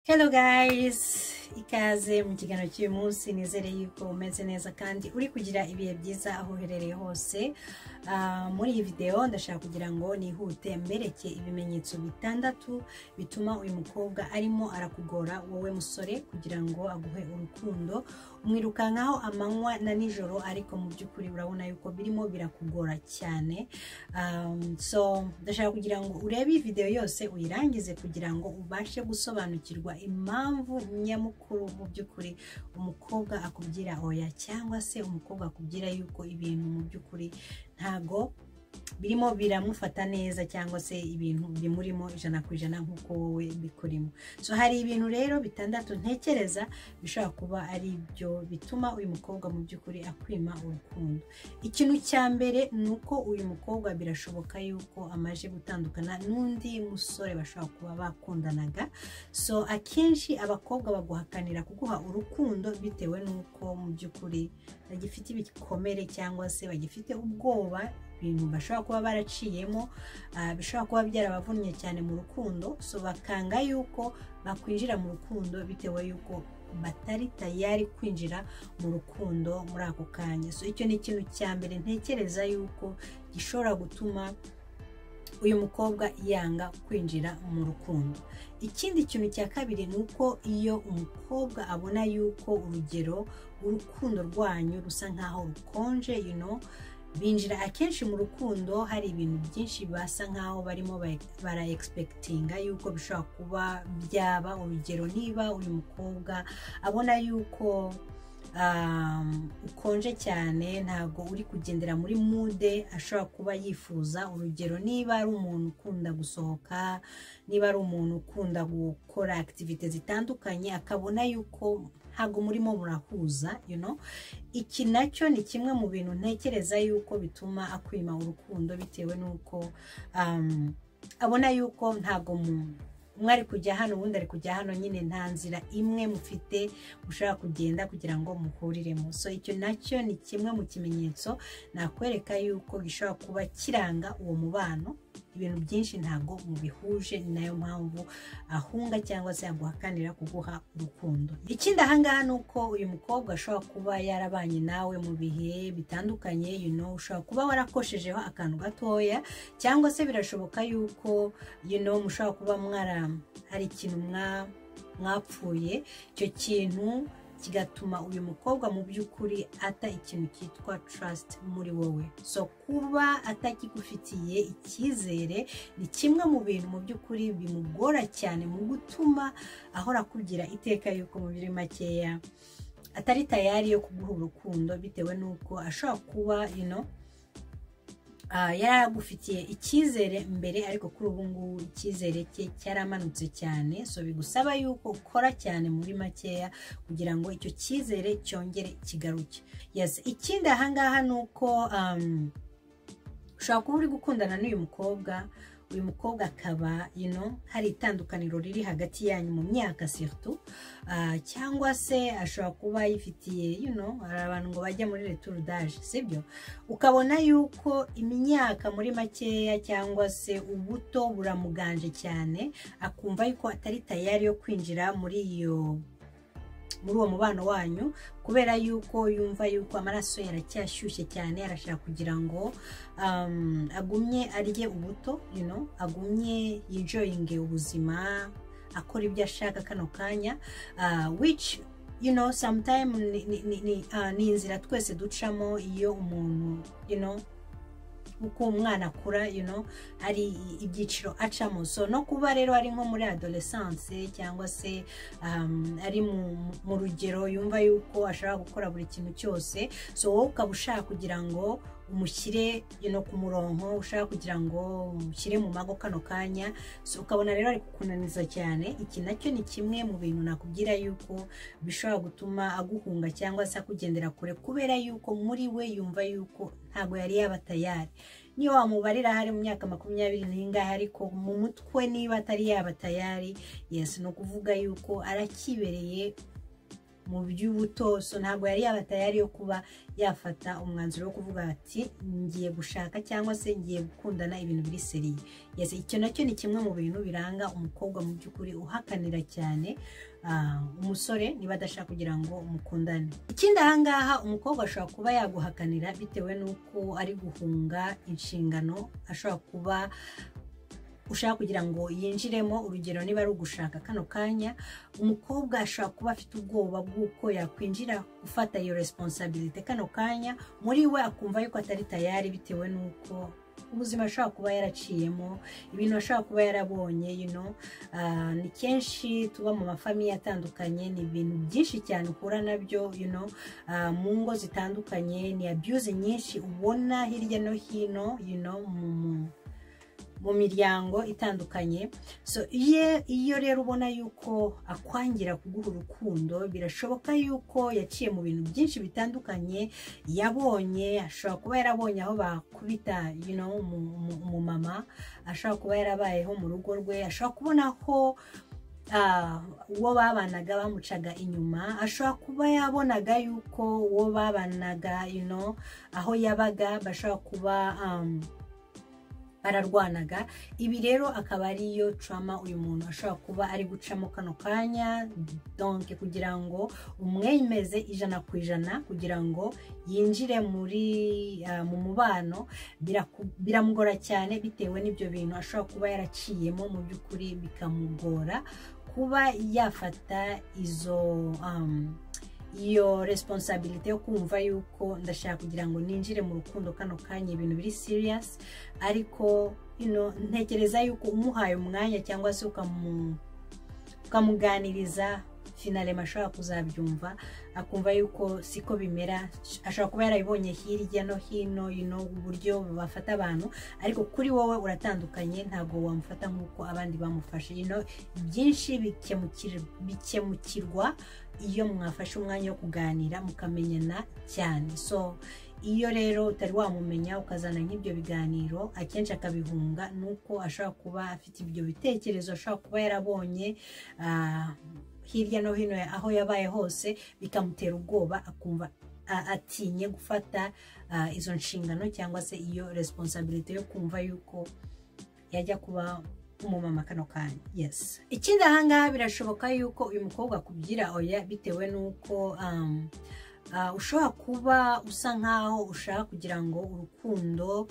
Hello guys ikaze mu kiganiro cy'uyu munsi nizere yuko umeze neza kandi uri kugira ibihe byiza aho uherereye hose Ah, muri iyi videwo ndashaka kugira ngo nihute mbereke ibimenyetso bitandatu bituma uyu mukobwa arimo arakugora wowe musore kugira ngo aguhe urukundo umwirukankaho amanywa na nijoro ariko mu by'ukuri urabona yuko birimo birakugora cyane Um, so ndashaka kugira ngo urebe iyi video yose uyirangize kugira ngo ubashe gusobanukirwa impamvu nyamukuru mu by'ukuri umukobwa akubwira oya cyangwa se umukobwa akubwira yuko ibintu mu by'ukuri ntago birimo biramufata neza cyangwa se ibintu bimurimo ijana ku ijana nk'uko wowe bikurimo so hari ibintu rero bitandatu ntekereza bishobora kuba ari byo bituma uyu mukobwa mu by'ukuri akwima urukundo ikintu cya mbere ni uko uyu mukobwa birashoboka yuko amaze gutandukana n'undi musore bashobora kuba bakundanaga so akenshi abakobwa baguhakanira kuguha urukundo bitewe n'uko mu by'ukuri bagifite ibikomere cyangwa se bagifite ubwoba ibintu bashobora kuba baraciyemo ah, bishobora kuba byarabavunnye cyane mu rukundo so bakanga yuko bakwinjira mu rukundo bitewe y'uko batari tayari kwinjira mu rukundo muri ako kanya so icyo ni ikintu cya mbere ntekereza yuko gishobora gutuma uyu mukobwa yanga kwinjira mu rukundo ikindi kintu cya kabiri ni uko iyo umukobwa abona yuko urugero urukundo rwanyu rusa nkaho rukonje you know, binjira akenshi mu rukundo hari ibintu byinshi basa nkaho barimo ba- bara egispekitinga yuko bishobora kuba byaba urugero niba uyu mukobwa abona yuko um, ukonje cyane ntabwo uri kugendera muri mude ashobora kuba yifuza urugero niba ari umuntu ukunda gusohoka niba ari umuntu ukunda gukora akitivite zitandukanye akabona yuko ntabwo murimo murahuza you know? iki nacyo ni kimwe mu bintu ntekereza yuko bituma akwima urukundo bitewe n'uko um, abona yuko ntabwo mu- umwe ari kujya hano uwundi ari kujya hano nyine nta nzira imwe mufite mushobora kugenda kugira ngo muhuriremo so icyo nacyo ni kimwe mu kimenyetso nakwereka yuko gishobora kuba kiranga uwo mubano ibintu byinshi ntabwo mubihuje ni nayo mpamvu ahunga cyangwa se aguhakanira kuguha urukundo ikindi ahangaha ni uko uyu mukobwa ashobora kuba yarabanye nawe mu bihe bitandukanye you know, ushobora kuba warakoshejeho akantu gatoya cyangwa se birashoboka yuko you know, mushobora kuba mwara hari ikintu mwa- mwapfuye icyo kintu kigatuma uyu mukobwa mu by'ukuri ata ikintu cyitwa trust muri wowe so kuba atakigufitiye icyizere ni kimwe mu bintu mu by'ukuri bimugora cyane mu gutuma ahora akubwira iteka yuko mu biri makeya atari tayari yo kuguha urukundo bitewe n'uko ashobora kuba you know, Ah, yari agufitiye icyizere mbere ariko kuri ubu ngubu icyizere cye cyaramanutse cyane so bigusaba yuko ukora cyane muri makeya kugira ngo icyo cyizere cyongere kigaruke yes ikindi ahangaha ni uko um, ushobora kuba uri gukundana n'uyu mukobwa uyu mukobwa akaba you know, hari itandukaniro riri hagati yanyu mu myaka surtout Ah, cyangwa se ashobora kuba yifitiye you know, hari abantu ngo bajya muri returudage sibyo ukabona yuko imyaka muri makeya cyangwa se ubuto buramuganje cyane akumva yuko atari tayari yo kwinjira muri iyo muri uwo mubano wanyu kubera yuko yumva yuko amaraso yaracyashyushye cyane arashaka kugira ngo um, agumye arye ubuto you know, agumye yinjoyinge ubuzima akora ibyo ashaka kano kanya uh, which you know sometime ni, ni, ni, ni, ah, ni inzira twese ducamo iyo umuntu you know uko umwana akura you know hari i- ibyiciro acamo so no kuba rero ari nko muri adolescence cyangwa se um, ari mu, mu rugero yumva yuko ashaka gukora buri kintu cyose so wowe ukaba ushaka kugira ngo umushyire you know, ku murongo ushaka kugira ngo umushyire mu mago kano kanya so ukabona rero ari kukunaniza cyane iki nacyo ni kimwe mu bintu nakubwira yuko bishobora gutuma aguhunga cyangwa se akugendera kure kubera yuko muri we yumva yuko ntabwo yari yaba tayari niyo wamubarira hari mu myaka makumyabiri n'ingahe ariko mu mutwe niba atari yaba tayari yes ni ukuvuga yuko arakibereye mu by'ubutoso ntabwo yari yaba tayari yo kuba yafata umwanzuro wo kuvuga ati ngiye gushaka cyangwa se ngiye gukundana ibintu biri seriye yesi icyo nacyo ni kimwe mu bintu biranga umukobwa mu by'ukuri uhakanira cyane umusore niba adashaka kugira ngo mukundane ikindi ahangaha umukobwa ashobora kuba yaguhakanira bitewe n'uko ari guhunga inshingano ashobora kuba ushaka kugira ngo yinjiremo urugero niba ari ugushaka kano kanya umukobwa ashobora kuba afite ubwoba bw'uko yakwinjira gufata iyo responsabilite kano kanya muri we akumva yuko atari tayari bitewe n'uko ubuzima ashobora kuba yaraciyemo ibintu ashobora kuba yarabonye yino ni kenshi tuba mu mafamiye atandukanye ni ibintu byinshi cyane uhura nabyo yino mu ngo zitandukanye ni abuse nyinshi ubona hirya no hino yino mu mu miryango itandukanye so iyo rero ubona yuko akwangira kuguha urukundo birashoboka yuko yaciye mu bintu byinshi bitandukanye yabonye ashobora kuba yarabonye aho bakubita umumama ashobora kuba yarabayeho mu rugo rwe ashobora kubona ko uwo babanaga bamucaga inyuma ashobora kuba yabonaga yuko uwo babanaga aho yabaga bashobora kuba bararwanaga ibi rero akaba ariyo trama uyu muntu ashobora kuba ari gucamo kano kanya donke kugira ngo umwemeze ijana ku ijana kugira ngo yinjire muri mu mubano biramugora cyane bitewe n'ibyo bintu ashobora kuba yaraciyemo mu by'ukuri bikamugora kuba yafata izo iyo responsabilite yo kumva yuko ndashaka kugira ngo ninjire mu rukundo kano kanya ibintu biri serious ariko ntekereza yuko umuhaye umwanya cyangwa se ukamuganiriza finale ashobora kuzabyumva akumva yuko siko bimera ashobora kuba yarabibonye hirya no hino uburyo bafata abantu ariko kuri wowe uratandukanye ntabwo wamufata nk'uko abandi bamufashe byinshi bikemukirwa iyo mwafashe umwanya wo kuganira mukamenyana cyane so iyo rero utari wamumenya ukazana nk'ibyo biganiro akenshi akabihunga ni uko ashobora kuba afite ibyo bitekerezo ashobora kuba yarabonye hirya no hino aho yabaye hose bikamutera ubwoba akumva atinye gufata izo nshingano cyangwa se iyo responsabilite yo kumva yuko yajya kuba umumama kano kanya yesi ikindi ahangaha birashoboka yuko uyu mukobwa akubyira oya bitewe n'uko ushobora kuba usa nkaho ushaka kugira ngo urukundo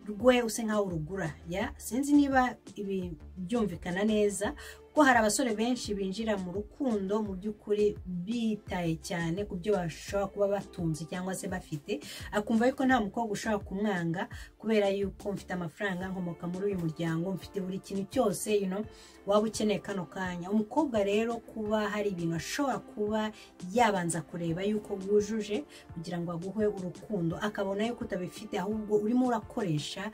rwe use nkaho urugura ya sinzi niba ibi byumvikana neza ko hari abasore benshi binjira mu rukundo mu by'ukuri bitaye cyane ku byo bashobora kuba batunze cyangwa se bafite akumva yuko nta mukobwa ushobora kumwanga kubera yuko mfite amafaranga nkomoka muri uyu muryango mfite buri kintu cyose waba ukeneye kano kanya umukobwa rero kuba hari ibintu ashobora kuba yabanza kureba yuko wujuje kugira ngo aguhe urukundo akabona yuko utabifite ahubwo urimo urakoresha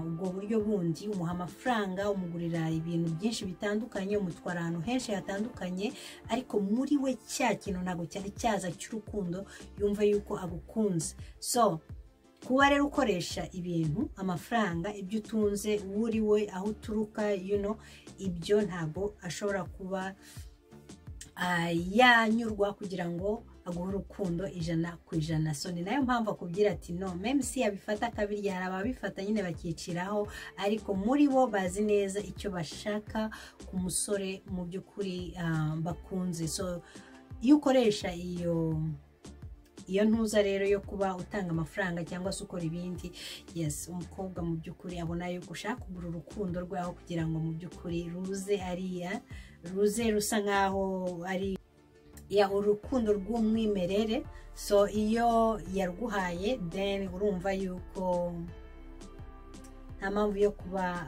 ubwo buryo bundi umuha amafaranga umugurira ibintu byinshi bitandukanye umutwara ahantu henshi hatandukanye ariko muri we cya kintu ntabwo cyari cyaza cy'urukundo yumva yuko agukunze so kuba rero ukoresha ibintu amafaranga ibyo utunze uri we aho uturuka yuno ibyo ntabwo ashobora kuba yanyurwa kugira ngo aguha urukundo ijana ku ijana so ni nayo mpamvu akubwira ati no memisi yabifata kabirya hari ababifata nyine bakiciraho ariko muri bo bazi neza icyo bashaka ku musore mu by'ukuri bakunze so iyo ukoresha iyo iyo ntuza rero yo kuba utanga amafaranga cyangwa se ukora ibindi yesi umukobwa mu by'ukuri abona yuko ushaka kugura urukundo rwaho kugira ngo mu by'ukuri ruze ariya ruze rusa nkaho ari ya urukundo rw'umwimerere so iyo yarguhaye then urumva yuko nta mpamvu yo kuba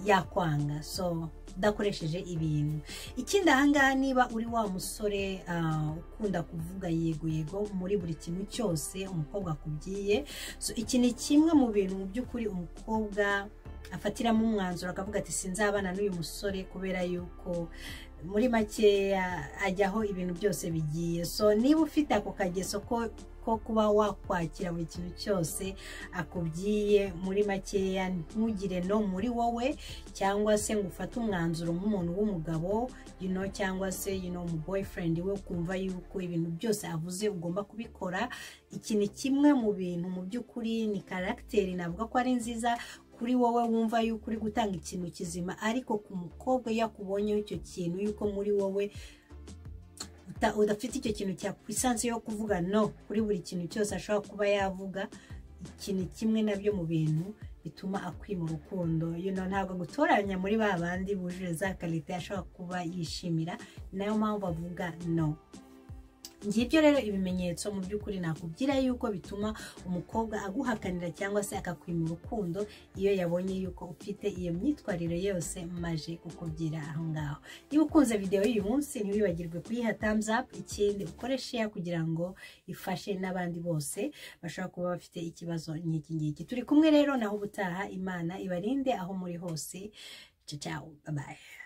yakwanga so udakoresheje ibintu ikindi ahangaha niba uri wa musore ukunda kuvuga yego yego muri buri kintu cyose umukobwa akubwiye so iki ni kimwe mu bintu mu by'ukuri umukobwa afatiramo umwanzuro akavuga ati sinzabana n'uyu musore kubera yuko muri makeya ajyaho ibintu byose bigiye so niba ufite ako kageso ko ko kuba wakwakira buri kintu cyose akubwiye muri makeya ntugire no muri wowe cyangwa se ngo ufate umwanzuro nk'umuntu w'umugabo you know, cyangwa se you know, mu boyfriend we kumva yuko ibintu byose avuze ugomba kubikora iki ni kimwe mu bintu mu by'ukuri ni karagiteri navuga ko ari nziza kuri wowe wumva yuko uri gutanga ikintu kizima ariko ku mukobwa iyo akubonyeho icyo kintu yuko muri wowe udafite icyo kintu cya lisansi yo kuvuga no kuri buri kintu cyose ashobora kuba yavuga ikintu kimwe nabyo mu bintu bituma akwima urukundo ntabwo gutoranya muri ba bandi bujuje za karite ashobora kuba yishimira nayo mpamvu avuga no ngibyo rero ibimenyetso mu by'ukuri nakubwira yuko bituma umukobwa aguhakanira cyangwa se akakwima urukundo iyo yabonye yuko ufite iyo myitwarire yose maje kukubwira aho ngaho niba ukunze videwo y'uyu munsi ntiwibagirwe kuyiha thumbs up ikindi ukoreshe ya kugira ngo ifashe n'abandi bose bashobora kuba bafite ikibazo nk'iki ngiki turi kumwe rero naho ubutaha imana ibarinde aho muri hose ciao bye bye